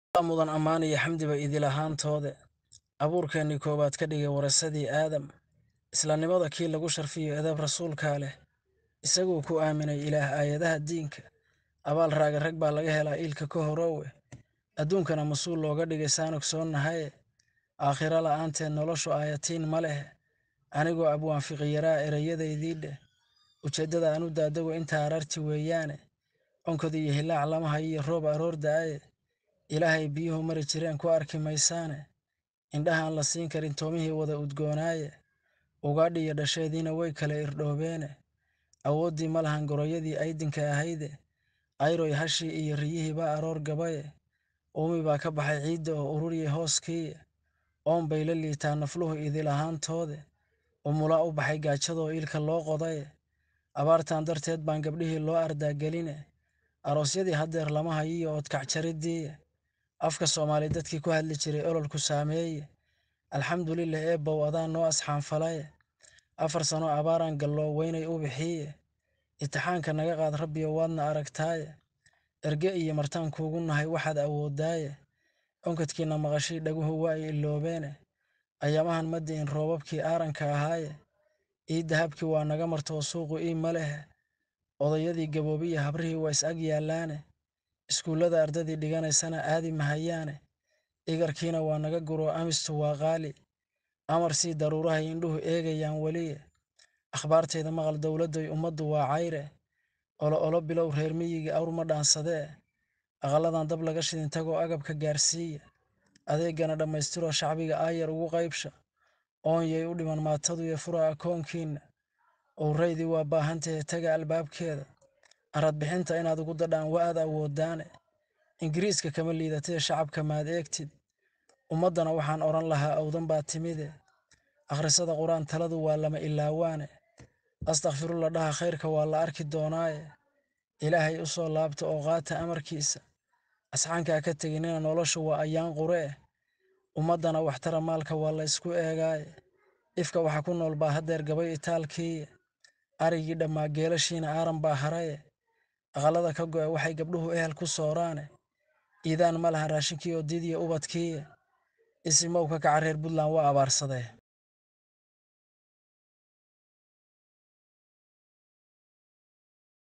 mudan ammaan iyo xamdiba idil ahaantoode abuurkeennii koowaad ka dhigay warasadii aadam islanimada kii lagu sharfiyo edeb rasuulkaa leh isaguu ku aaminay ilaah aayadaha diinka abaal raaga rag baa laga helaa iilka ka horowe adduunkana mas-uul looga dhigay saan ogsoonnahaye aakhiro la'aanteed noloshu aayatiin ma leh anigoo abwaanfiqiyaraa ereyadaydii dheh ujeeddada aan u daadago intaa ararti weeyaane onkod iyo hilaac lama hayiyo roob aroor da'aye ilaahay biyuhu mari jireen ku arki maysaane indhahaan la siin karin toomihii wada udgoonaaye ugaadhi iyo dhasheediina way kala irdhoobeene awooddii ma lahan goroyadii aydinka ahayde ayroy hashii iyo riyihii baa aroor gabaye uumi baa ka baxay ciidda oo ururiyay hooskiiye oon bay la liitaa nafluhu idil ahaantoode umulaa u baxay gaajadoo iilka loo qodaye abaartan darteed baan gabdhihii loo ardaageline aroosyadii haddeer lama hayiyo oodkacjariddiiye afka soomaali dadkii ku hadli jiray ololku saameeye alxamdulilah eebbow adaa noo asxaanfalaye afar sano abaaraan galloo weynay u bixiiye itixaanka naga qaad rabbiyo waadna aragtaaye erge iyo martaan kuugu nahay waxaad awooddaaye onkadkiinna maqashii dhaguhu waa ay iloobeene ayaamahan ma di'in roobabkii aaranka ahaaye ii dahabkii waa naga martoo suuqu ii ma lehe odayadii gaboobiya habrihii waa is ag yaallaane iskuullada ardadii dhiganaysana aadi mahayaane igarkiina waa naga guroo amistu waa qaali amar sii daruurahay indhuhu eegayaan weliye akhbaartayda maqal dowladdoy ummaddu waa cayre olo olo bilow reer miyiga awr ma dhaansadee aqalladan dab laga shidin tagoo agabka gaarsiiya adeegana dhammaystiroo shacbiga aayar ugu qaybsha oonyay u dhiman maataduyo fura akoonkiinna owraydii waa baahantahe taga albaabkeeda arad bixinta inaad ugu dadhaan wa aad awooddaane ingiriiska kama liidatee shacabka maad eegtid ummaddana waxaan odhan lahaa awdan baa timide akhrisada qur-aan taladu waa lama ilaawaane astakfirulla dhaha khayrka waa la arki doonaaye ilaahay u soo laabta oo qaata amarkiisa asxaankaa ka teginina noloshu waa ayaan qure eh ummaddana waxtara maalka waa la ysku eegaaye ifka waxa ku nool baa haddeer gabay itaalkiiye arigii dhammaa geelashiina aaran baa haraye aqallada ka go'e waxay gabdhuhu ehel ku sooraane iidaan ma lahan raashinkii oo diidiya ubadkiiye isimowka kaca reer puntland waa abaarsadee